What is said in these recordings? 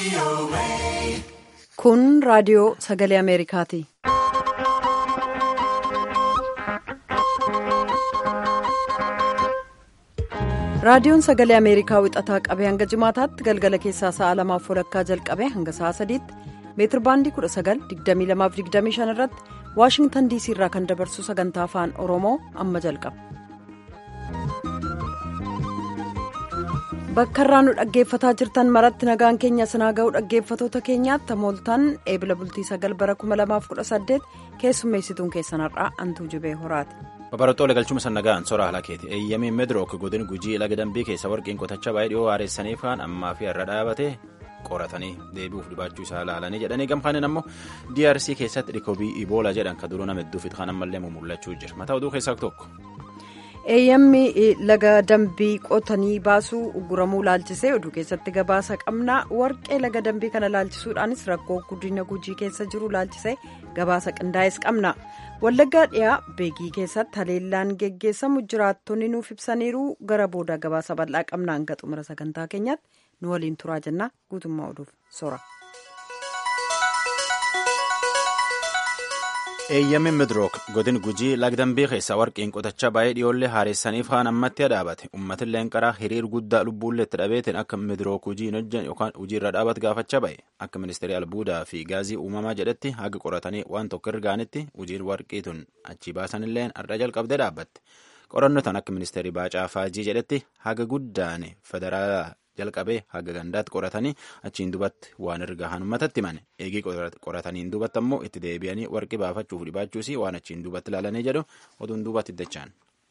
Kun raadiyoo sagalee Ameerikaati. Raadiyoon sagalee Ameerikaa wixataa qabee hanga jimaataatti galgala keessaa sa'a lamaaf walakkaa jalqabee hanga sa'a sadiitti meetir baandii 19,2225 irratti Waashingtan diisii irraa kan dabarsu sagantaa afaan Oromoo amma jalqaba. Bakka irraa nu dhaggeeffataa jirtan maratti nagaan keenya sinaa ga'uu dhaggeeffatoota keenyaatti tamooltaan eebila bultii sagal bara 2018 keessummeessituun keessanarraa antuu jibee horaati. Babarootoo galchuma sannagaan sora halakeeti eeyyamiin medrook godin gujii laga dambii keessa warqiin qotacha baay'ee dhiyoo haareessanii faan ammaa fi irra dhaabate qoratanii deebi'uuf dhibaachuu isaa ilaalanii jedhanii gamkaaniin ammoo DRC keessatti dhikoobii Iboola jedhan kan duruu nama hedduufi kan ammallee mul'achuu jira mataa oduu keessaa tokko. eeyyamni laga dambii qotanii baasuu uguramuu laalchisee oduu keessatti gabaasa qabna warqee laga dambii kana laalchisuudhaanis rakkoo guddina gujii keessa jiru laalchisee gabaasa qindaa'es qabna wallaggaa dhiyaa beegii keessatti haleellaan geggeessamu jiraattonni nuuf ibsaniiru gara booda gabaasa bal'aa qabna hanga xumura sagantaa keenyaatti nu waliin turaa jenna guutummaa oduuf sora. eeyyamiin midrook godin gujii lagdambii keessa warqiin qotacha baay'ee dhiyoollee haareessaniif haan ammatti dhaabate uummatilleen qaraa hiriir guddaa lubbuullee itti dhabeetiin akka midrook hujii hin hojjan yookaan hojiirra dhaabatu gaafachaa ba'e akka ministeerri albuudaa fi gaazii uumamaa jedhetti haga qoratanii waan tokko ergaanitti hojiin warqii tun achi baasanilleen har'a jalqabdee dhaabbatte qorannoo tan akka ministeerri baacaa faajii jedhetti haga guddaan federaalaa jalqabee haga gandaatti qoratanii achiin dubatti waan erga hanummatatti himane eegii qorataniin dubatti ammoo itti deebi'anii warqii baafachuuf dhibaachuusi waan achiin dubatti ilaalanii jedhu oduun dubatti iddachaan.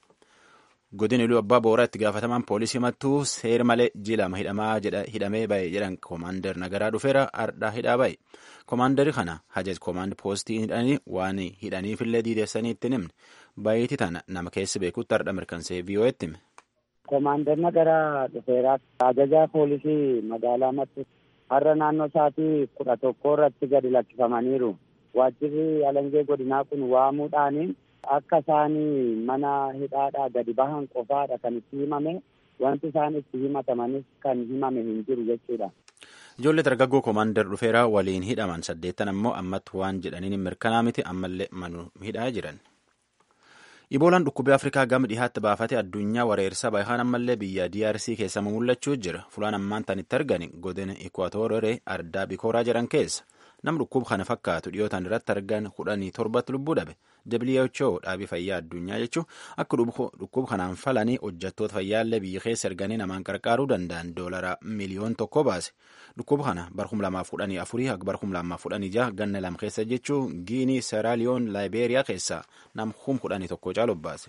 godin iluu abbaa booraa itti gaafatamaan poolisii mattuu seer malee jilama hidhamee ba'e jedhan koomaandar nagaraa dhufeera ardhaa hidhaa ba'e koomaandari kana hajaj koomaand poostii hidhanii waan hidhaniifillee diideessanii ittiin himne baay'eetii tana nama keessa beekutti ardha mirkansee vii'oo'etti hime. Koomaandar Nagaraa dhufeeraa ajajaa poolisii magaalaa Mattuu har'a naannoo sa'aatii kudha tokko irratti gadi lakkifamaniiru. Waajjirri alangee godinaa kun waamuudhaan akka isaan mana hidhaadhaa gadi bahan qofaadha kan itti himame wanti isaan itti himatamanis kan himame hin jiru jechuudha. Ijoollee dargaggoo koomaandar dhufeeraa waliin hidhaman saddeettan ammoo ammatti waan jedhaniin mirkanaa miti ammallee manu hidhaa jiran. Iboolaan dhukkubee Afrikaa gama dhihaatti baafate addunyaa wareersa baay'aan ammallee biyya DRC keessa mul'achuu jira. Fulaan ammaan tanitti argani godina Ikwaatooree ardaa bikooraa jedhan keessa. Nam dhukkuba kana fakkaatu dhiyootaan irratti argan kudhanii torbatti lubbuu dhabe. WHO dhaabii fayyaa addunyaa jechuun akka dhukkuba kanaan falanii hojjettoota fayyaallee biyya keessa erganii namaan qarqaaruu danda'an doolara miliyoon tokko baase. Dhukkuba kana bara kuma lamaaf kudhanii afurii hanga bara kuma lamaaf kudhanii jaha ganna lama keessa jechuun Giinii, Seeraaliyoon, Laayibeeriyaa keessa nam kum kudhanii tokko caalu baase.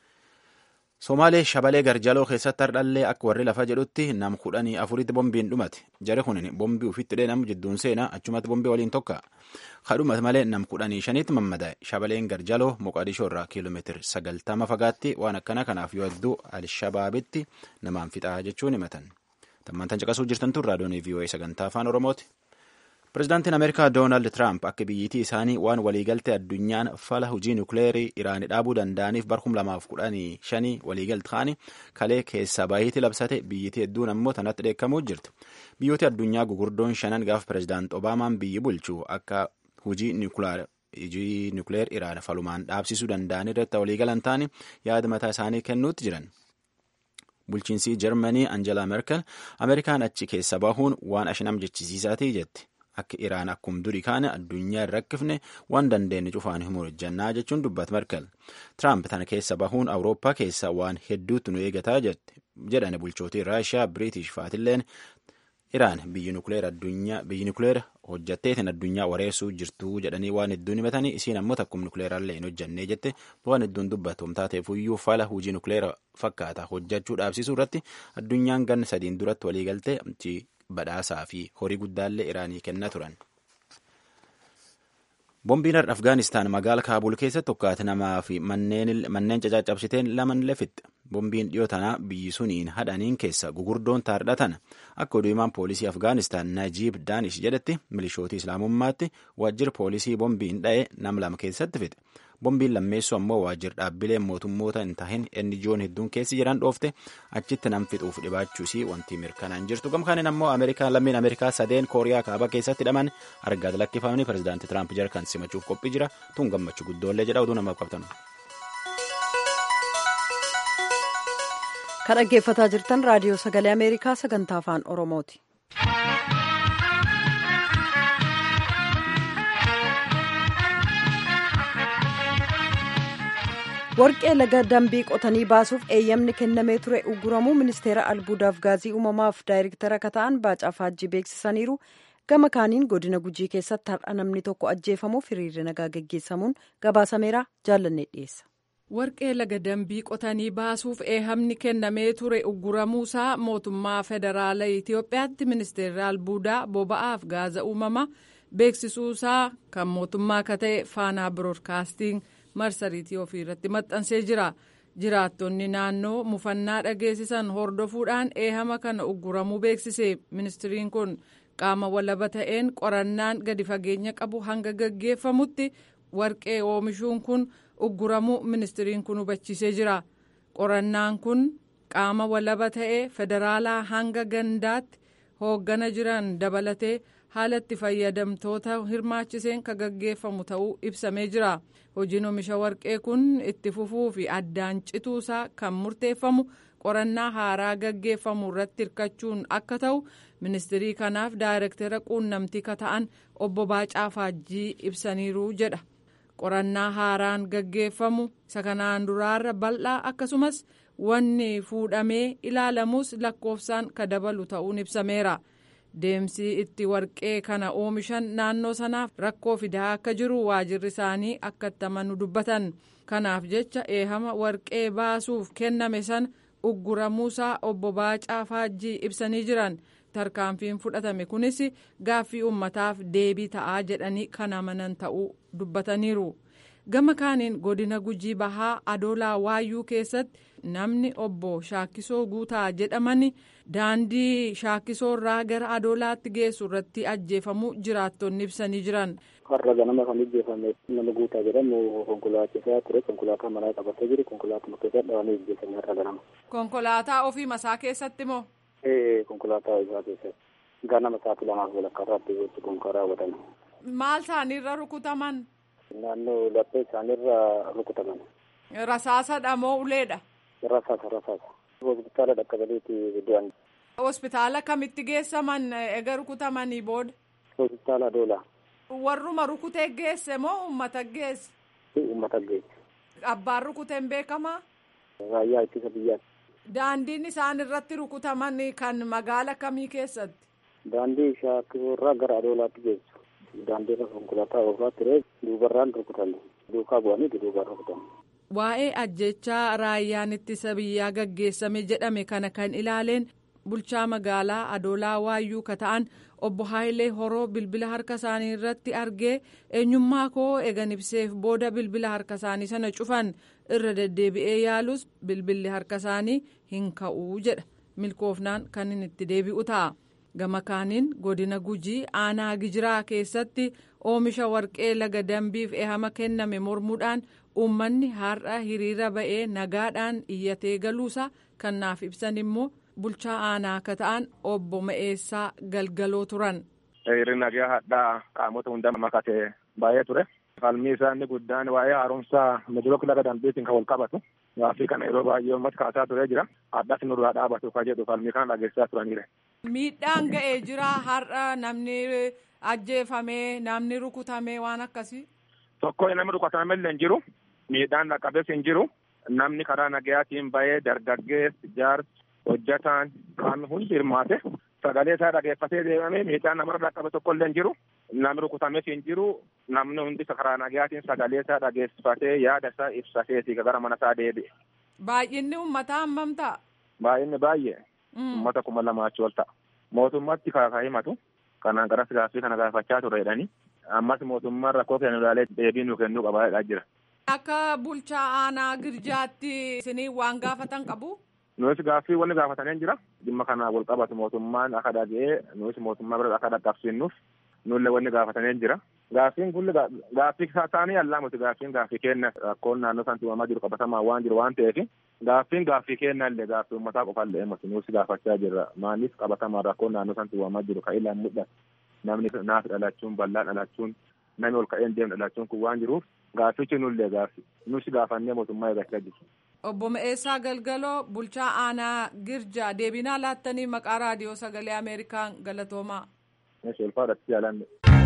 Somaalee shabalee garjaloo keessatti hardhallee akka warri lafa jedhutti nam kudhanii afuritti bombiin dhumate. Jari kun bombii ufitti dheedamu jidduun seenaa achumatti bombii waliin tokka. Kadhumate malee nam kudhanii shaniitti mammadaa'e. Shabaleen garjaloo Moqadishoo irraa kiiloomeetira sagaltama fagaatti waan akkana kanaaf yoo hedduu Alshabaabitti namaan fixaa jechuun himatan. Tammantan caqasuu jirtan tun raadiyoon VOA sagantaa afaan Oromooti. Pireezidaantiin Ameerikaa Doonaald Tiraamp akka biyyittii isaanii waan waliigaltee addunyaan fala hojii nukleerii Iraanii dhaabuu danda'aniif bara kuma lamaaf kudhanii shanii waliigaltee ta'anii kalee keessaa baay'eetti labsate biyyittii hedduun ammoo tanatti dheekkamuu jirtu. Biyyooti addunyaa gugurdoon shanan gaafa pireezidaant Obaamaan biyyi bulchu akka hojii nukleer Iraan falumaan dhaabsisuu danda'an irratti waliigalan ta'anii yaada mataa isaanii kennuutti jiran. Bulchiinsi Jarmanii Angelaa Merkel Ameerikaan achi keessa bahuun waan ashinam jechisiisaatii jetti. Akka Iraan akkuma durii kaane addunyaa hin rakkifne waan dandeenye cufaan himuu hojjannaa jechuun dubbata Merkel. Tiraamp tana keessa bahuun Awurooppaa keessa waan hedduutu nu eegataa jedhan bulchootii Raashiyaa, Biriitish faatilleen Iraan biyyi nukleera hojjatteetiin addunyaa wareessuu jirtu jedhanii waan hedduun himatanii isiin ammoo takkuma nukleeraallee hin hojjannee jette waan hedduun dubbatu taateefuyyuu fala hojii nukleera fakkaata hojjachuu dhaabsisuu irratti addunyaan ganna sadiin duratti waliigaltee badhaasaa fi horii guddaallee iraanii kennaa turan. Bombiin Afgaanistaan magaala Kaabul keessatti tokkaate namaa fi manneen cacaccabsiteen laman lefitte. bombiin dhiyoo tanaa biyyi suniin hadhaniin keessa gugurdoon taardhatan akka oduumaan poolisii afgaanistaan najiib daanish jedhetti milishootii islaamummaatti waajjira poolisii bombiin dha'e nam lama keessatti fixe bombiin lammeessu ammoo waajjira dhaabbilee mootummoota hin tahin inni joon hedduun keessi jiran dhoofte achitti nam fixuuf dhibaachuusii wanti mirkanaan jirtu gamkaanin ammoo ameerikaa lammiin ameerikaa sadeen kooriyaa kaabaa keessatti hidhaman argaat lakkifamanii pirezidaantii tiraamp jarkan simachuuf qophii jira tun gammachuu guddoollee jedha oduu namaaf qabtan. kan dhaggeeffataa jirtan raadiyoo sagalee ameerikaa sagantaa afaan oromooti. warqee laga dambii qotanii baasuuf eeyyamni kennamee ture uguramuu ministeera albuudaaf gaazii uumamaaf daayirektara akka ta'an baacaa faajjii beeksisaniiru gama kaaniin godina gujii keessatti har'a namni tokko ajjeefamuuf hiriirri nagaa geggeessamuun gabaasameera jaallannee dhiyeessa. warqee laga dambii qotanii baasuuf eeyyamni kennamee ture uguramuusaa mootummaa federaala itiyoophiyaatti ministeerri albuudaa boba'aaf gaaza uumamaa beeksisuusaa kan mootummaa akka ta'e faanaa biroodkaastiin. marsariitii ofii irratti maxxansee jira jiraattonni naannoo mufannaa dhageessisan hordofuudhaan eehama kana uguramuu beeksise ministiriin kun qaama walaba ta'een qorannaan gadi fageenya qabu hanga gaggeeffamutti warqee oomishuun kun uguramuu ministiriin kun hubachiisee jira qorannaan kun qaama walaba ta'ee federaalaa hanga gandaatti hooggana jiran dabalatee haala itti fayyadamtoota hirmaachiseen kan gaggeeffamu ta'uu ibsamee jira hojiin oomisha warqee kun itti fufuu fi addaan cituusaa kan murteeffamu qorannaa haaraa gaggeeffamu irratti hirkachuun akka ta'u ministirii kanaaf daayirektara quunnamtii ka ta'an obbo Baacaa Faajjii ibsaniiru jedha qorannaa haaraan gaggeeffamu isa kanaan duraarra bal'aa akkasumas wanni fuudhamee ilaalamus lakkoofsaan ka dabalu ta'uun ibsameera. deemsi itti warqee kana oomishan naannoo sanaaf rakkoo fidaa akka jiru waajirri isaanii akka itti amanu dubbatan kanaaf jecha eehama warqee baasuuf kenname san ugguramuusaa obbo Baacaa Faajjii ibsanii jiran tarkaanfiin fudhatame kunis gaaffii uummataaf deebii ta'aa jedhanii kan amanan ta'uu dubbataniiru gama kaaniin godina gujii bahaa adoolaa waayyuu keessatti namni obbo Shaakisoo Guutaa jedhamani daandii Shaakisoo irraa gara adoolaatti geessu irratti ajjeefamuu jiraattonni ibsanii jiran. Har'a ganama kan ajjeefame nama Guutaa jedhamu konkolaachisaa ture konkolaataa manaa qabatee jiru konkolaataa keessa dhawanii ajjeefame har'a ganama. Konkolaataa ofii masaa keessatti moo? Ee konkolaataa isaa keessatti ganama sa'aatii lamaaf walakkaa irratti gochi kun kan raawwatame. Maal isaaniirra rukutaman? Naannoo laphee isaaniirra rukutaman. Rasaasadha moo uleedha? Rasaasa rasaasa. Hospitaala dhaqqabaniiti du'an. Hospitaala kamitti geessaman ega rukutamanii booda? Hospitaala Adoolaa. Warruma rukutee geesse moo uummata geesse? Uummata geesse. Abbaan rukuteen beekamaa? Raayyaa ittisa biyyaati. Daandiin isaan irratti rukutaman kan magaala kamii keessatti? Daandii shaakisoo irraa gara Adoolaatti geessu. Daandii irra konkolaataa oofaa ture duubarraan rukutame. Duukaa bu'anii duubaan rukutame. Waa'ee ajjechaa raayyaan ittisa biyyaa gaggeessame jedhame kana kan ilaaleen bulchaa magaalaa Adoolaa Waayyuu ka ta'an obbo Haayilee Horoo bilbila harka isaanii irratti argee eenyummaa koo eegan ibseef booda bilbila harka isaanii sana cufan irra deddeebi'ee yaalus bilbilli harka isaanii hin ka'uu jedha milkoofnaan kan inni itti deebi'u ta'a. gama kaaniin godina gujii aanaa gijiraa keessatti oomisha warqee laga dambiif ehama kenname mormuudhaan uummanni har'a hiriira ba'ee nagaadhaan iyyatee galuusaa kan naaf ibsan immoo bulchaa aanaa akka ta'an obbo Ma'eessaa galgaloo turan. Hiriirri nagaa hadhaa qaamota hunda makatee baay'ee ture. Falmii isaanii guddaan waa'ee haaromsaa midirook laga dambiitiin kan wal qabatu. Gaaffii kana yeroo baay'ee uummata kaasaa turee jira. Addas nurraa dhaabatu kan jedhu falmii kana dhageessaa turaniire. Miidhaan ga'ee jira har'a namni ajjeefamee namni rukutamee waan akkasii. Tokko namni rukutame illee hin jiru. Miidhaan dhaqqabees hin jiru. Namni karaa nagayaatiin bahee dargaggeessi jaarsi hojjataan qaamni hundi hirmaate sagalee isaa dhageeffatee deemame miidhaan namarra dhaqqabe tokko illee hin jiru. Namni rukutames hin jiru. Namni hundi karaa nagayaatiin sagalee isaa dhageeffatee yaada isaa ibsateeti gara mana isaa deebi'e. Baay'inni uummataa hammam ta'a? Baay'inni baay'ee. Uummata kuma lamaa achi ol ta'a. Mootummaatti kaakaa himatu. Kanaan garas gaaffii kana gaafachaa ture jedhanii. Ammas mootummaan rakkoo kennu ilaalee deebii nu kennuu qabaa jira. Akka bulchaa aanaa girjaatti isinii waan gaafatan qabu? Nuus gaaffii wanni gaafatanii jira. Dhimma kana wal qabatu mootummaan akka dhaga'ee nuus mootummaa bira akka dhaqqabsiinnuuf nullee wanni gaafatanii jira. Gaaffiin kun gaaffii taa'anii allaa miti gaaffiin gaaffii kenna rakkoon naannoo sanatti uumamaa jiru qabatamaa waan jiru waan ta'eef gaaffiin gaaffii kenna illee gaaffii uummataa qofaallee miti nuus gaafachaa jirra. Maaliif qabatamaa rakkoon naannoo sanatti uumamaa jiru kan ilaan mul'atu namni naaf dhalachuun bal'aa dhalachuun namni ol ka'een deemu dhalachuun kun waan jiruuf gaaffichi nullee gaaffii nuus gaafannee mootummaa eeggachaa jirra. Obbo Me'eessaa Galgaloo bulchaa aanaa Girjaa deebinaa laattanii maqaa raadiyoo sagalee Ameerikaan galatoomaa. Meeshaa ulfaadhaatti jaalanne.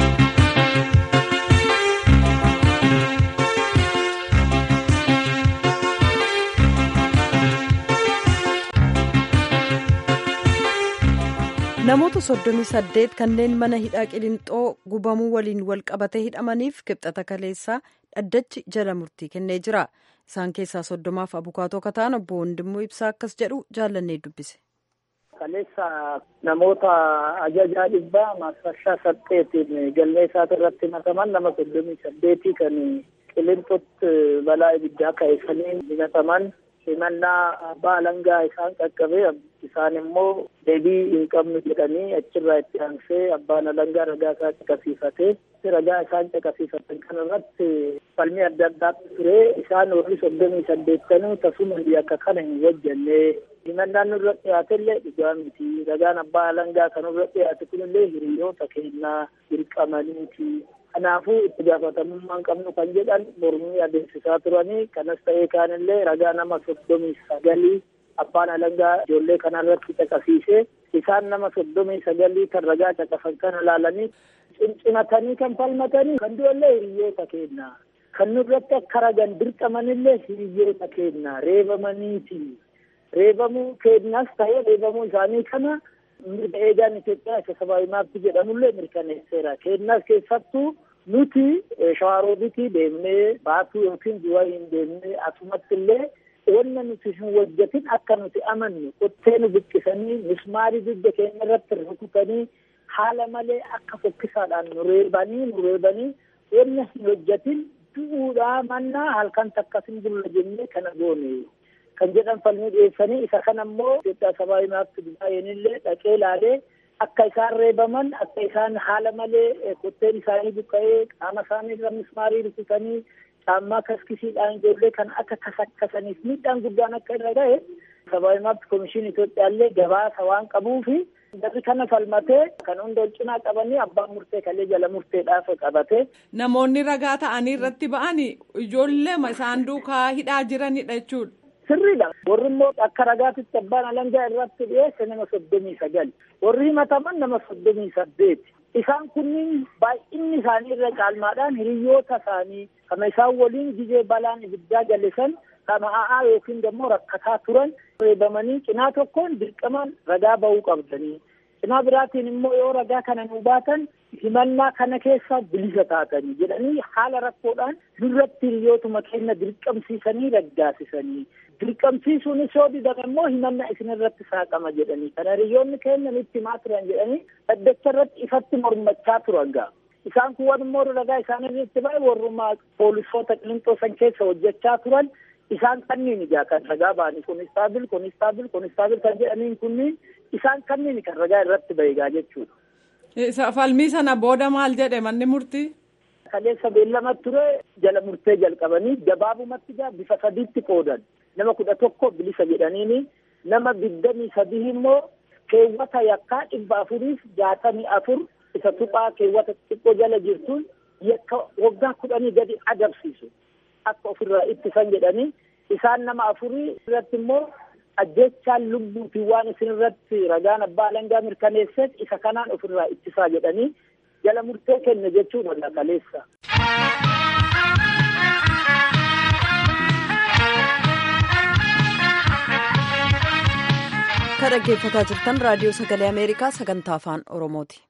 namoota soddomii saddeet kanneen mana hidhaa qilinxoo gubamuu waliin wal qabatee hidhamaniif kibxata kaleessaa dhaddachi jala murtii kennee jira isaan keessaa soddomaaf abukaatoo kataan obbo Wandimmoo Ibsaa akkas jedhu jaallannee dubbise. kaleessa namoota ajajaa dhibbaa maasfarshaa saddeetiin galmee isaati irratti himataman nama soddomii saddeetii kan qilinxootti balaa ibiddaa ka'eessanii himataman himannaa abbaa alangaa isaan qaqqabee isaan immoo deebii hin qabnu jedhanii achirraa itti aansee abbaan alangaa ragaa isaa caqasiifatee ragaa isaan caqasiifatan kana irratti falmii adda addaatu ture isaan warri soddomii saddeettanuu tasuma akka kana hin hojjenne himannaan nurra dhiyaate illee dhugaa miti ragaan abbaa alangaa kan nurra dhiyaate kunillee hiriyoota kennaa dirqamaniiti kanaafuu itti gaafatamummaan qabnu kan jedhan mormii adeemsisaa turanii kanas ta'ee kaanillee ragaa nama soddomii sagalii abbaan alangaa ijoollee kanarratti caqasiise isaan nama soddomii sagalii kan ragaa caqasan kana ilaalanii cimcimatanii kan falmatanii kan du'allee hiriyoota kennaa kan nurratti akka ragan dirqamanillee hiriyoota kennaa reebamaniiti reebamuu kennaas ta'ee reebamuu isaanii kana mirga eegaan Itoophiyaa isa sabaabii maabti jedhamullee mirkaneesseera kennaas keessattuu nuti shawaaroobitii deemnee baatuu yookiin du'a hin deemnee asumatti illee wanna nuti hin hojjetin akka nuti amannu qottee nu buqqisanii mismaarii dugda keenya irratti rukutanii haala malee akka fokkisaadhaan nu reebanii nu reebanii wanna hin hojjetin du'uudhaa mannaa halkan takkas hin bulla jennee kana goone kan jedhan falmii dhiyeessanii isa kana immoo Itoophiyaa sabaabii maabti baay'eenillee dhaqee ilaalee akka isaan reebaman akka isaan haala malee qotteen isaanii buqqa'ee qaama isaanii irra mismaarii rukutanii caammaa kaskisiidhaan ijoollee kan akka kasakkasaniif miidhaan guddaan akka irra ga'e sabaabii maabti komishinii Itoophiyaallee gabaasa waan qabuufi Jarri kana falmatee kan hunda cinaa qabanii abbaan murtee kalee jala murteedhaaf qabate. Namoonni ragaa ta'anii irratti ba'anii ijoollee isaan duukaa hidhaa jiranidha jechuudha. Sirriidha. Warri immoo akka ragaatitti abbaan alangaa irratti dhiyeesse nama soddomii sagal. Warri himataman nama soddomii saddeeti. Isaan kunniin baay'inni isaanii irra caalmaadhaan hiriyoota isaanii kama isaan waliin gizee balaan ibiddaa gallisan kama a'aa yookiin immoo rakkataa turan reebamanii cinaa tokkoon dirqamaan ragaa ba'uu qabdanii. Cinaa biraatiin immoo yoo ragaa kana nu baatan himannaa kana keessa bilisa taatanii jedhanii haala rakkoodhaan nurratti hiriyootuma keenya dirqamsiisanii raggaasisanii. dirqamsiisuunis yoo didan immoo himannaa isinirratti saaqama jedhanii kana hiriyoonni keenya nutti himaa turan jedhanii dhaddacha irratti ifatti mormachaa turan gaa isaan kun wan immoo ragaa isaan irratti ba'e warrummaa poolisoota qilinxoo san keessa hojjechaa turan isaan kanniin ijaa kan ragaa ba'anii konistaabil konistaabil konistaabil kan jedhaniin kunniin isaan kanniin kan ragaa irratti ba'e gaa jechuudha. Falmii sana booda maal jedhe manni murtii? Kaleessa beellama ture jala murtee jalqabanii gabaabumatti gaa bifa sadiitti qoodan. nama kudha tokko bilisa jedhaniini nama digdamii sadii immoo keewwata yakkaa dhibba afuriif jaatamii afur isa tuphaa keewwata xiqqoo jala jirtuun yakka waggaa kudhanii gadi adabsiisu akka ofirraa ittisan jedhanii isaan nama afurii irratti immoo ajjechaan lubbuutiin waan isin irratti ragaan abbaa alangaa mirkaneesseef isa kanaan ofirraa ittisaa jedhanii jala murtee kenne jechuudha kaleessa. Kan dhaggeeffataa jirtan raadiyoo sagalee Ameerikaa sagantaa afaan Oromooti.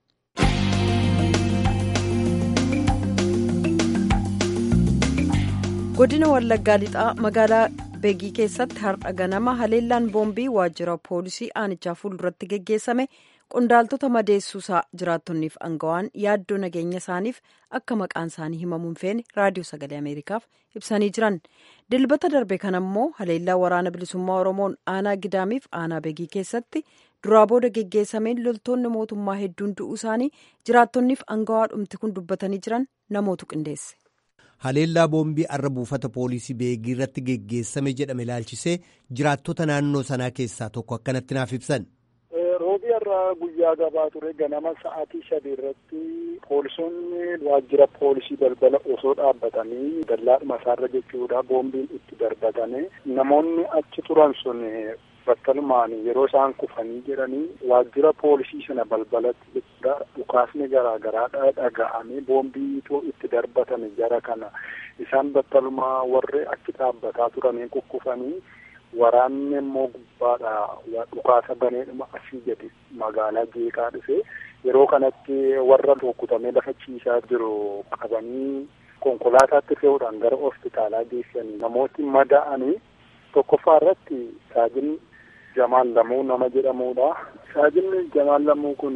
Godina Wallaggaa lixaa magaalaa beegii keessatti har'a ganama haleellaan boombii waajjira poolisii aanichaa fuulduratti geggeessame qondaaltota madeessuusaa jiraattonniif angawaan yaaddoo nageenya isaaniif akka maqaan isaanii himamuun feene raadiyoo sagalee ameerikaaf ibsanii jiran dilbata darbe kan ammoo haleellaa waraana bilisummaa oromoon aanaa gidaamiif aanaa beegii keessatti duraa booda geggeessameen loltoonni mootummaa hedduun du'uu isaanii jiraattonniif angawaa dhumti kun dubbatanii jiran namootu qindeesse. haleellaa boombii arra buufata poolisii beegii irratti geggeessame jedhame ilaalchisee jiraattota naannoo sanaa keessaa tokko akkanatti naaf ibsan. roobii irraa guyyaa gabaa ture ganama sa'aatii sadii irratti poolisoonni waajjira poolisii balbala osoo dhaabbatanii dallaadhuma isaarra jechuudha boombiin itti darbatame namoonni achi turan sun battalumaan yeroo isaan kufanii jedhanii waajjira poolisii sana balbalatti jechuudha dhukaasni garaa garaa dhaga'amee boombiitu itti darbatame jara kana isaan battalumaa warri achi dhaabbataa turanii kukkufanii waraanni immoo gubbaadha dhukaasa baneedhuma asii gadi magaalaa jeeqaa dhufe yeroo kanatti warra rukutamee lafa ciisaa jiru qabanii konkolaataatti fe'uudhaan gara hospitaalaa geessanii namooti madaa'anii tokkoffaa irratti saajin Jamaal Lamuu nama jedhamudha. Saajinni Jamaal Lamuu kun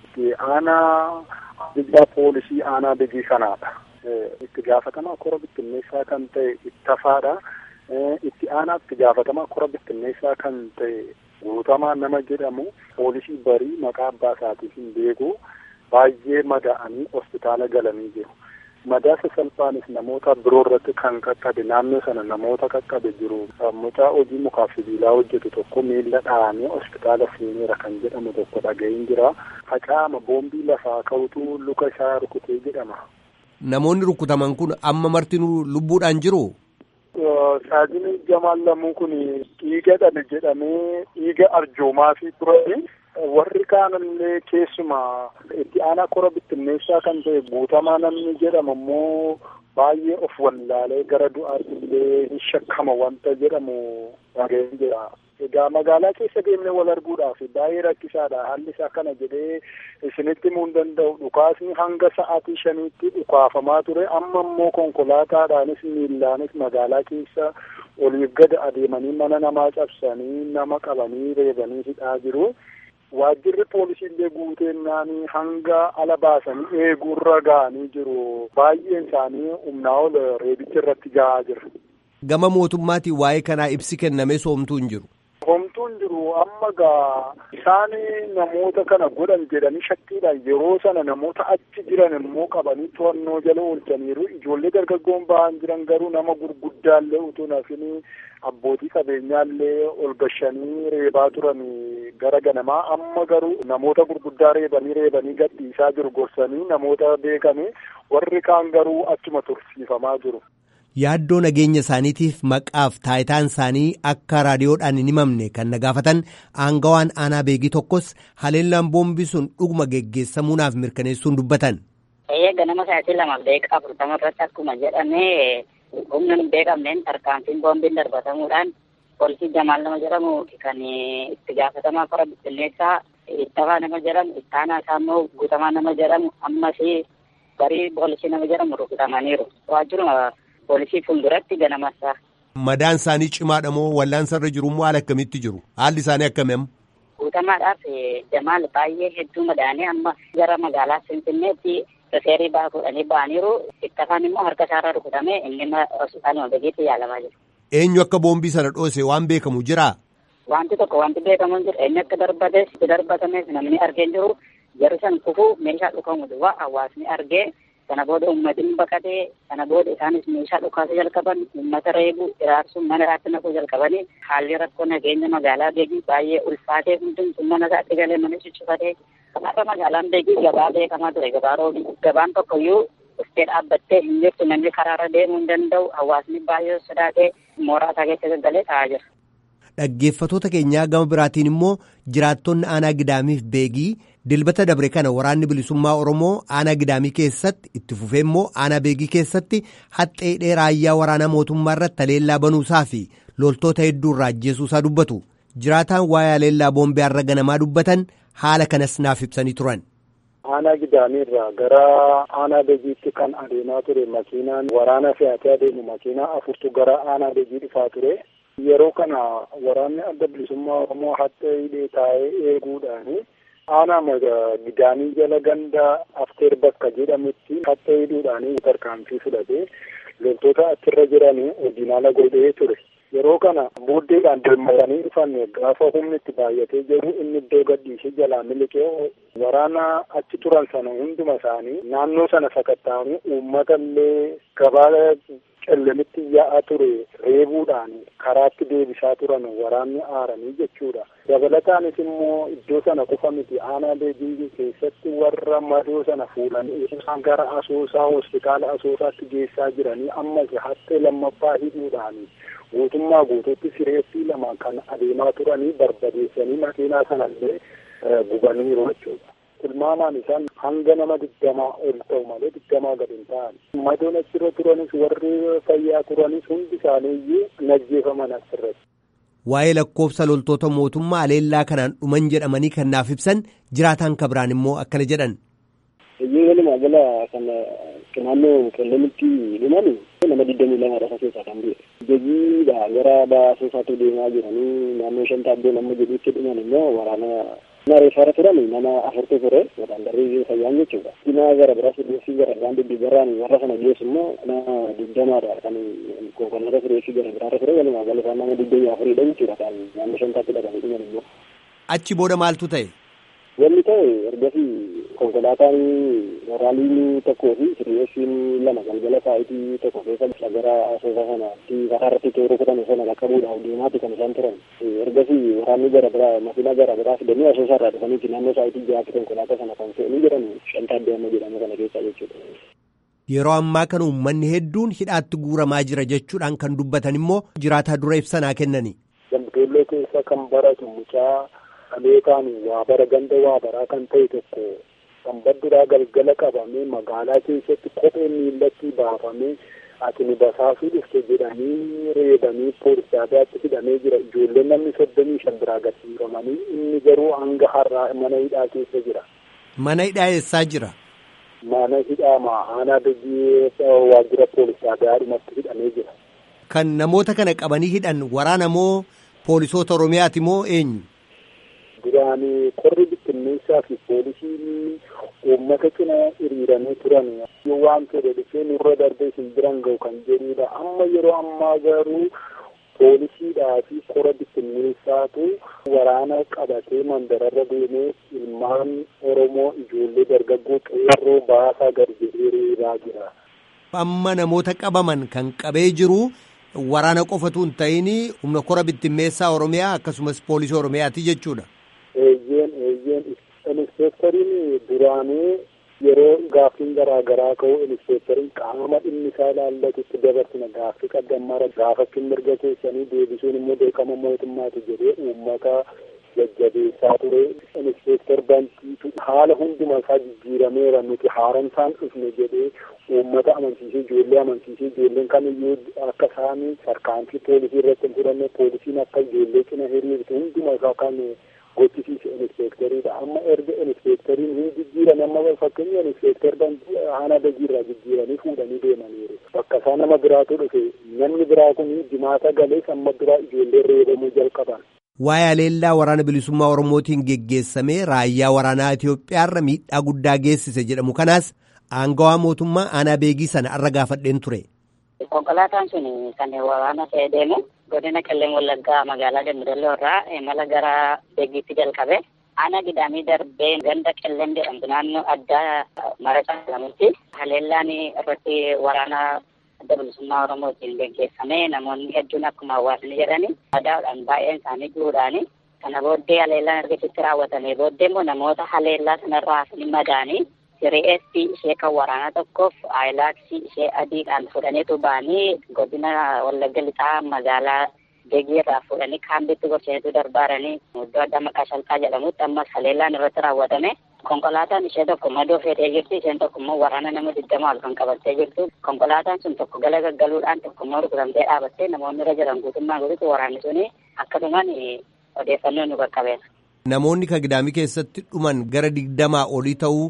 aanaa ajajaa poolisii aanaa bigii kanaadha. Itti gaafatamaa kora bittinneessaa kan ta'e ittafaadha. Itti aanaa itti gaafatamaa kora bittinneessaa kan ta'e guutamaa nama jedhamu poolisii barii maqaa abbaa isaatiif hin beeku baay'ee madaa'anii hospitaala galanii jiru. madaa sasalphaanis namoota biroo irratti kan qaqqabe naannoo sana namoota qaqqabe jiru mucaa hojii mukaaf sibiilaa hojjetu tokko miila dhahamee hospitaala seeneera kan jedhamu tokko dhaga'iin jira facaama boombii lafaa ka'utu luka isaa rukutee jedhama. Namoonni rukutaman kun amma martinuu lubbuudhaan jiru. Saajini Jamaal Lamuu kun dhiiga dhabe jedhamee dhiiga arjoomaa fi turani. warri kaanillee keessuma itti aanaa kora bittinneessaa kan ta'e guutamaa namni jedhamu immoo baay'ee of wallaalee gara du'aatti illee hin shakkama wanta jedhamu dhaga'een jira. Egaa magaalaa keessa deemnee wal arguudhaaf baay'ee rakkisaadha. Haalli isaa kana jedhee isinitti himuu hin danda'u. Dhukaasni hanga sa'aatii shaniitti dhukaafamaa ture. Amma immoo konkolaataadhaanis miillaanis magaalaa keessa oliif gad adeemanii mana namaa cabsanii nama qabanii reebanii hidhaa jiru. waajjirri poolisii illee guuteennanii hanga ala baasanii eeguurra ga'anii jiru baay'een isaanii humnaa ol reebicha irratti ga'aa jira. Gama mootummaatiin waa'ee kanaa ibsi kennamee soomtuu hin jiru. Homtuun jiru amma gaa isaan namoota kana godhan jedhanii shakkiidhaan yeroo sana namoota achi jiran immoo qabanii to'annoo jala oolchaniiru ijoollee dargaggoon ba'an jiran garuu nama gurguddaallee utuu nafini abbootii qabeenyaallee ol gashanii reebaa turan gara ganamaa amma garuu namoota gurguddaa reebanii reebanii gadhiisaa jiru gorsanii namoota beekame warri kaan garuu achuma tursiifamaa jiru. yaaddoo nageenya isaaniitiif maqaaf taayitaan isaanii akka raadiyoodhaan hin himamne kan na gaafatan aangawaan aanaa beegii tokkos haleellaan boombii sun dhuguma geggeessamuunaaf mirkaneessuun dubbatan. Eeyyee ganama sa'aatii lamaaf daqiiqaa afurtama irratti akkuma jedhame humna hin beekamneen tarkaanfiin boombiin darbatamuudhaan poolisii Jamaal nama jedhamu kan itti gaafatamaa kora bittinneessaa ittafaa nama jedhamu ittaanaa isaa immoo guutamaa nama jedhamu ammas barii poolisii nama jedhamu rukutamaniiru. Waajjiruma poolisii fuulduratti ganamassa. Madaan isaanii cimaadha moo wallaansa irra jiru moo haala akkamitti jiru? Haalli isaanii akkamii? Guutamaadhaaf Jamaal baay'ee hedduu madaanii amma gara magaalaa Finfinneetti rifeerii ba'aa fuudhanii ba'aniiru. Ittafaan immoo harka isaarra rukutamee inni hospitaaluma begeetti yaalamaa jiru. Eenyu akka boombii sana dhoose waan beekamu jiraa? Wanti tokko wanti beekamu jiru eenyu akka darbates itti darbatames namni argee jiru jarri san kufuu meeshaa dhukamu duwwaa hawaasni argee sana booda uummatni baqatee sana booda isaanis meeshaa dhukaasa jalqaban uummata reebu iraarsuun mana isaatti naquu jalqabanii haalli rakkoo nageenya magaalaa beekii baay'ee ulfaatee hundumtuu mana isaatti galee mana cuccufatee kanaafuu magaalaan beekii gabaa beekamaa ture gabaa roobii gabaan tokkoyyuu uffee dhaabbattee hin jirtu namni karaarra deemuu hin danda'u hawaasni baay'ee sodaatee mooraa isaa keessa gaggalee taa'aa jira. Dhaggeeffatoota keenyaa gama biraatiin immoo jiraattonni aanaa gidaamiif beegii dilbata dabre kana waraanni bilisummaa Oromoo aanaa gidaamii keessatti itti fufee immoo aanaa beegii keessatti haxxee raayyaa waraanaa mootummaa irratti haleellaa banuusaa fi loltoota hedduu irraa ajjeesuusaa dubbatu. Jiraataan waa'ee haleellaa boombii har'a ganamaa dubbatan haala kanas naaf ibsanii turan. Aanaa gidaamii irraa gara aanaa beegiitti kan adeemaa ture makiinaan waraana fe'atee adeemu makiinaa afurtu gara aanaa beegii dhufaa ture. Yeroo kana waraanni adda bilisummaa Oromoo hatta hidhee taa'ee eeguudhaani aanaa gidaanii jala ganda afteer bakka jedhamutti hatta hidhuudhaani tarkaanfii fudhatee loltoota achirra jiran ordinaala godhee ture. Yeroo kana booddeedhaan deemmatanii dhufan gaafa humni itti baay'atee jiru inni iddoo gadhiisee jalaa miliqee waraana achi turan sana hunduma isaanii naannoo sana sakatta'anii uummata illee gabaa qellemitti yaa'aa ture reebuudhaan karaatti deebisaa turan waraanni aaranii jechuudha. Dabalataanis immoo iddoo sana qofa miti aanaa beejingii keessatti warra madoo sana fuudhanii isaan gara asoosaa hospitaala asoosaatti geessaa jiranii ammas hattee lammaffaa hidhuudhaan guutummaa guutuutti sireessii lama kan adeemaa turanii barbadeessanii makiinaa sanallee gubaniiru jechuudha. tilmaamaan isaan hanga nama digdamaa ol ta'u malee digdamaa gadi hin ta'an. Madoon achirra turanis warri fayyaa turanis hundi isaaniiyyuu najjeefaman asirratti. Waa'ee lakkoofsa loltoota mootummaa aleellaa kanaan dhuman jedhamanii kan naaf ibsan jiraataan kabiraan immoo akkana jedhan. Iyyuu walumaa gala kan naannoo qellemitti dhuman nama digdamii lama dhafa keessaa kan bu'e. Jejiidha gara baasoosaatti deemaa jiranii naannoo shan taaddoo nama jedhutti dhuman immoo waraana Nama reeffaara turan nama afurtu ture wadaan darbii fayyaan jechuudha. Dhimma gara biraas dhiyeessii gara biraan duddubarraan warra sana geessu immoo nama digdamaadha kan konkolaataa fireessii gara biraarra ture walumaa gala isaan nama digdamii afuridha jechuudha kan naannoo shantaatti dhaqanii dhuman immoo. Achi booda maaltu ta'e? Wanni ta'e ergasii konkolaataan waraaliin tokkoo fi fireessiin lama galgala saayitii tokko keessa gara asoosa sanaatti karaa irratti tooruu kutan sana qaqqabuudhaaf deemaatti kan isaan turan. ergasii waraanni gara biraa makiinaa gara biraa fidanii asoosaa irraa dhufaniiti naannoo saayitii jahaatti konkolaataa sana kan fe'anii jedhan shantaa deema jedhamu kana keessa jechuudha. Yeroo ammaa kana uummanni hedduun hidhaatti guuramaa jira jechuudhaan kan dubbatan immoo jiraataa dura ibsanaa kennani. Gambeellee keessa kan baratu mucaa dhaleetaan waa bara ganda waa baraa kan ta'e tokko kan badduraa galgala qabamee magaalaa keessatti kophee miillatti baafamee ati nu basaasuu dhufte jedhanii reebanii poolisaadaatti hidhamee jira ijoolleen namni soddomii shan biraa gadhiifamanii inni garuu hanga har'aa mana hidhaa keessa jira. Mana hidhaa eessaa jira? Mana hidhaa aanaa biyyi waajjira poolisaadhaa dhumatti hidhamee jira. Kan namoota kana qabanii hidhan waraana moo poolisoota Oromiyaati moo eenyu? Duraan qorri bittinneessaa fi poolisiin uummata cina hiriiranii turan yoo waan fedhe dhufee nurra darbee isin biran ga'u kan jedhudha amma yeroo ammaa garuu poolisiidhaa fi qora bittinneessaatu waraana qabatee mandararra deemee ilmaan oromoo ijoollee dargaggoo qeerroo baasaa gad jedhee reebaa jira. Amma namoota qabaman kan qabee jiru waraana qofatu hin ta'in humna kora bittinneessaa oromiyaa akkasumas poolisii oromiyaati jechuudha. Eeyyeen eeyyeen inspektoriin duraanii yeroo gaaffiin garaa garaa ka'u inspektoriin qaama dhimmi isaa ilaallatutti dabarsina gaaffii qaddammaara gaafachuun mirga keessanii deebisuun immoo beekama mootummaati jedhee uummata jajjabeessaa ture inspektor bantiitu haala hunduma isaa jijjiirameera nuti haaromsaan dhufne jedhee uummata amansiisee ijoollee amansiisee ijoolleen kamiyyuu akka isaan tarkaanfii poolisii irratti hin fudhanne poolisiin akka ijoollee cina hiriirtu hunduma isaa kan gochisiise inspektoriidha amma erga inspektoriin hin jijjiiran amma fakkeenya inspektor haana dajiirraa jijjiiranii fuudhanii deemaniiru bakka isaa nama biraatu dhufe namni biraa kun jimaata galees amma biraa ijoollee reebamuu jalqaban. Waa'ee aleellaa waraana bilisummaa Oromootiin geggeessamee raayyaa waraanaa Itoophiyaarra miidhaa guddaa geessise jedhamu kanaas aangawaa mootummaa aanaa beegii sana irra gaafadheen ture. Konkolaataan sun kan waraana ta'ee deemu godina Qellem Wallaggaa magaalaa Dambidolloo irraa imala gara beegiitti jalqabe. Aanaa gidaamii darbee ganda Qellem jedhamtu naannoo addaa marasaa jedhamutti haleellaan irratti waraana adda bilisummaa Oromootiin geggeeffame namoonni hedduun akkuma hawaasni jedhani adaadhaan baay'een isaanii jiruudhaani kana booddee haleellaan ergasitti raawwatamee booddee immoo namoota haleellaa sanarraa hafanii madaanii sireessi ishee kan waraanaa tokkoof aayilaaksii ishee adiidhaan fudhaniitu ba'anii godina wallagga lixaa magaalaa Beegii irraa fuudhanii kaambitti gorsheetu darbaaranii iddoo adda maqaa shalqaa jedhamutti ammas haleellaan irratti raawwatame konkolaataan ishee tokko madoo feetee jirti isheen tokko immoo waraana nama digdama ol kan qabattee jirtu konkolaataan sun tokko gala gaggaluudhaan tokko immoo rukutamtee dhaabattee namoonni irra jiran guutummaa guututti waraanni suni akkasumaan odeeffannoo nu qaqqabeera. Namoonni kan gidaamii keessatti dhuman gara digdamaa olii ta'uu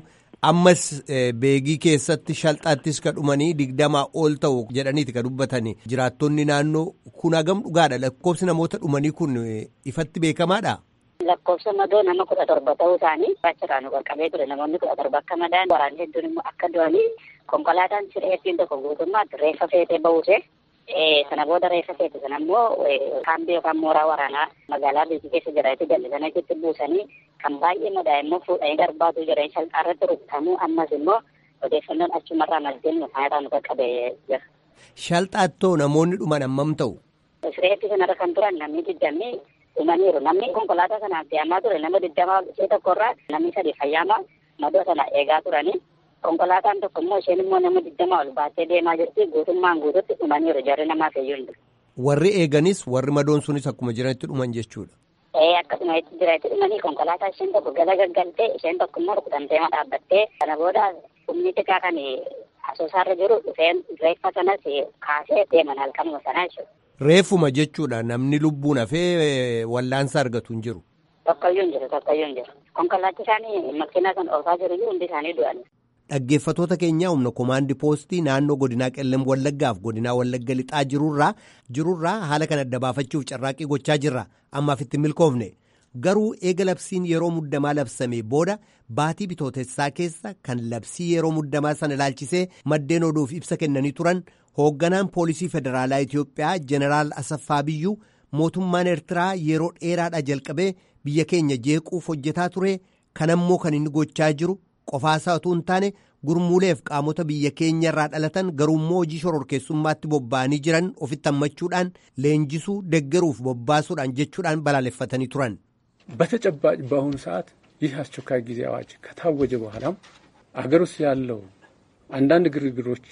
ammas beegii keessatti shalxaattis ka dhumanii digdamaa ol ta'u jedhaniiti ka dubbatanii jiraattonni naannoo kun hagam dhugaadha lakkoofsi namoota dhumanii kun ifatti beekamaadha. lakkoofsa madoo nama kudha torba ta'uu isaanii achirraa nu qaqqabee ture namoonni kudha torba akka madaan waraanni hedduun immoo akka du'anii konkolaataan sireettiin tokko guutummaatti reeffa feetee ba'uuse sana booda reeffa feete sana immoo kaambii yookaan mooraa waraanaa magaalaa beekii keessa jiraatu jallisanii achitti buusanii kan baay'ee madaa immoo fuudhanii darbaatu jiran shalxaa irratti rukutamuu ammas immoo odeeffannoon achumarraa maddeen nu faayirraa nu qaqqabee jira. Shalxaattoo namoonni dhuman hammam ta'u? Sireetti sanarra kan turan namni digdamii dhumaniiru namni konkolaataa sanaan fe'amaa ture nama digdamaa ishee tokkorraa namni sadi fayyaama madoo sana eegaa turanii konkolaataan tokko immoo isheen immoo nama digdamaa ol baattee deemaa jirti guutummaan guututti dhumaniiru jarri namaa feeyyuu hin Warri eeganis warri madoon sunis akkuma jiranitti dhuman jechuudha. Ee akkasuma itti jiranitti dhumanii konkolaataa isheen tokko gala gaggaltee isheen tokko immoo rukutamtee dhaabbattee kana booda humni xiqqaa kan asoosaarra jiru dhufeen reeffa sanas kaasee deeman halkanuma sanaa jechuudha. Reeffuma jechuudha namni lubbuun hafee wallaansa argatu hin jiru. Tokkoyyuu hin jiru tokkoyyuu hin jiru. Konkolaachisaanii makiinaa kan oofaa jiru hundi isaanii du'an. Dhaggeeffatoota keenyaa humna komaandi poostii naannoo godinaa qellem wallaggaaf godinaa wallagga lixaa jirurraa jirurraa haala kan adda baafachuuf carraaqqii gochaa jirra ammaaf itti milkoofne garuu eega labsiin yeroo muddamaa labsamee booda baatii bitootessaa keessa kan labsii yeroo muddamaa sana ilaalchisee maddeen oduuf ibsa kennanii turan hoogganaan poolisii federaalaa Itiyoophiyaa jeneraal Asaffaa Biyyuu mootummaan Eertiraa yeroo dheeraadhaa jalqabee biyya keenya jeequuf hojjetaa ture kanammoo kan inni gochaa jiru qofaasaa utuu hin taane gurmuuleef qaamota biyya keenya irraa dhalatan garuummoo hojii shororkeessummaatti bobba'anii jiran ofitti hammachuudhaan leenjisuu deggeruuf bobbaasuudhaan jechuudhaan balaaleffatanii turan. በተጨባጭ በአሁኑ ሰዓት ይህ አስቸኳይ ጊዜ አዋጅ ከታወጀ በኋላም አገር ውስጥ ያለው አንዳንድ ግርግሮች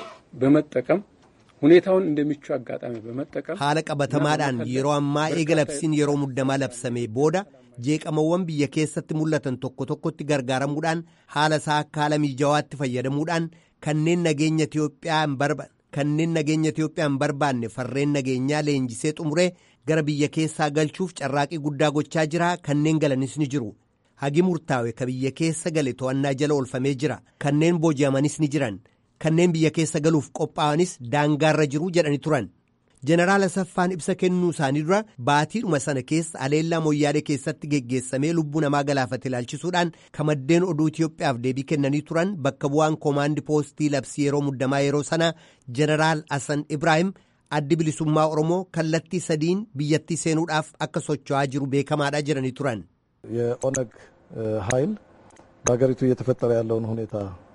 በመጠቀም ሁኔታውን እንደሚቹ አጋጣሚ በመጠቀም haala qabatamaadhaan yeroo ammaa eega labsiin yeroo muddamaa labsamee booda jeeqamawwan biyya keessatti mul'atan tokko tokkotti gargaaramuudhaan haala isaa akka haala miijawaatti fayyadamuudhaan kanneen nageenya Itiyoophiyaa hin barbaanne kanneen nageenya Itiyoophiyaa hin barbaanne farreen nageenyaa leenjisee xumuree gara biyya keessaa galchuuf carraaqii guddaa gochaa jira kanneen galanis ni jiru. Hagi murtaawe ka biyya keessa gale to'annaa jala oolfamee jira kanneen booji'amanis ni jiran kanneen biyya keessa galuuf qophaa'anis daangaarra jiru jedhani turan. jeneraal asaffaan ibsa kennuu isaanii dura baatiidhuma sana keessa aleellaa moyyaalee keessatti geggeessamee lubbuu namaa galaafate ilaalchisuudhaan kamaddeen oduu Itiyoophiyaaf deebii kennanii turan bakka bu'aan koomaandi poostii labsii yeroo muddamaa yeroo sana jeneraal Hasan Ibrahim addi bilisummaa Oromoo kallattii sadiin biyyattii seenuudhaaf akka socho'aa jiru beekamaadha jedhanii turan. የኦነግ ኃይል በሀገሪቱ እየተፈጠረ ያለውን ሁኔታ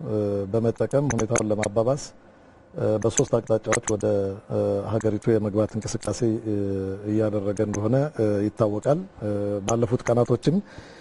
በመጠቀም ሁኔታውን ለማባባስ በሶስት አቅጣጫዎች ወደ ሀገሪቱ የመግባት እንቅስቃሴ እያደረገ እንደሆነ ይታወቃል። ባለፉት ቀናቶችም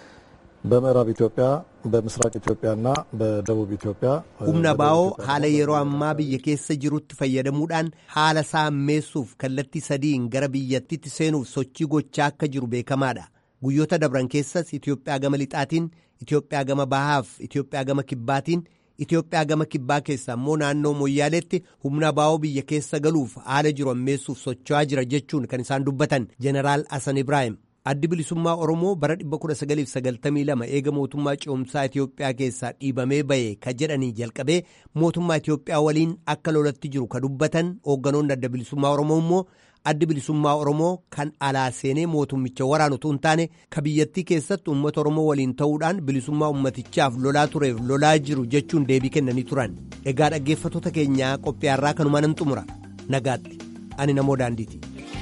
በምዕራብ ኢትዮጵያ፣ በምስራቅ ኢትዮጵያና በደቡብ ኢትዮጵያ humna baa'oo haala yeroo ammaa biyya keessa jirutti fayyadamuudhaan haala isaa ammeessuuf kallattii sadiin gara biyyattiitti seenuuf sochii gochaa akka jiru beekamaadha. Guyyoota dabran keessas Itiyoophiyaa gama lixaatiin, Itiyoophiyaa gama bahaaf, Itiyoophiyaa gama kibbaatiin Itiyoophiyaa gama kibbaa keessa immoo naannoo Moyyaaleetti humna baa'oo biyya keessa galuuf haala jiru ammeessuuf socho'aa jira jechuun kan isaan dubbatan jeneraal Hasan Ibrahim. Addi bilisummaa Oromoo bara 1992 eega mootummaa ce'umsaa Itiyoophiyaa keessaa dhiibamee ba'e ka jedhanii jalqabee mootummaa Itiyoophiyaa waliin akka lolatti jiru ka dubbatan hoogganoonni adda bilisummaa Oromoo immoo addi bilisummaa Oromoo kan alaa seenee mootummicha waraanu utuu hin taane ka biyyattii keessatti uummata Oromoo waliin ta'uudhaan bilisummaa ummatichaaf lolaa tureef lolaa jiru jechuun deebii kennanii turan. Egaa dhaggeeffattoota keenyaa qophiyaarraa kanuma nan xumura. Nagaatti. Ani namoo daandiiti.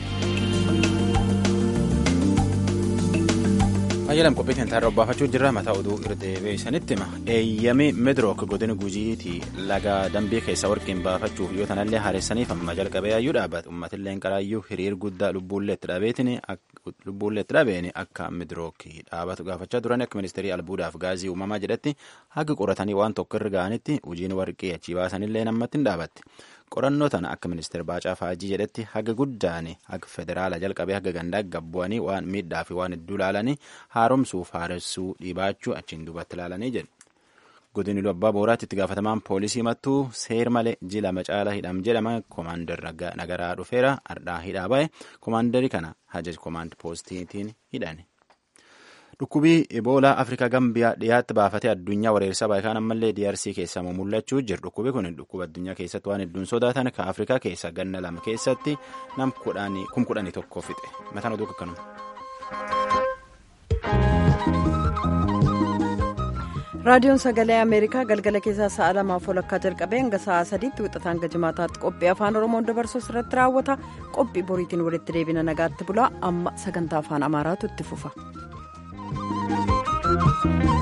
Ayyalam qophii kan taarra obbaafachuu jirra mataa oduu irra deebi'isanitti hima. Eeyyamii Midrook godina gujiiti laga dambii keessa warqeen baafachuuf yoo tanallee haaressaniif amma jalqabee ayyuu dhaabbata. Uummatillee qaraayyuu hiriir guddaa lubbuullee itti dhabeetiin akka Midrook dhaabatu gaafachaa turan akka ministeerii albuudaaf gaazii uumamaa jedhetti haga qoratanii waan tokko irra ga'anitti hojiin warqee achii baasanillee namatti hin dhaabatti. qorannoo tana akka ministeer Baacaa Faajii jedhetti haga guddaan haga federaala jalqabee haga gandaa gabbu'anii waan miidhaa fi waan hedduu ilaalanii haaromsuuf haaressuu dhibaachuu achiin duubatti ilaalanii jedhu. Godini Abbaa Booraatti itti gaafatamaan poolisii mattuu seer malee jila macaalaa hidham jedhama koomaandar nagaraa dhufeera ardhaa hidhaa ba'e koomaandarii kana hajaj koomaand poostiitiin hidhani. Dhukkubii Eboolaa Afrikaa Gambiyaa dhiyaatti baafatee addunyaa wareersaa baayikaan ammallee DRC keessaa mul'achuu jira. Dhukkubi kun dhukkuba addunyaa keessatti waan hedduun sodaatan kan Afrikaa keessa ganna lama keessatti nam kum kudhanii tokko fixe. Mataan oduu akkanuma. raadiyoon sagalee ameerikaa galgala keessaa sa'a lamaaf walakkaa jalqabee hanga sa'a sadiitti wixataan gajimaataatti qophii afaan oromoon dabarsuus irratti raawwata qophii boriitiin walitti deebina nagaatti bulaa amma sagantaa afaan amaaraatu itti fufa.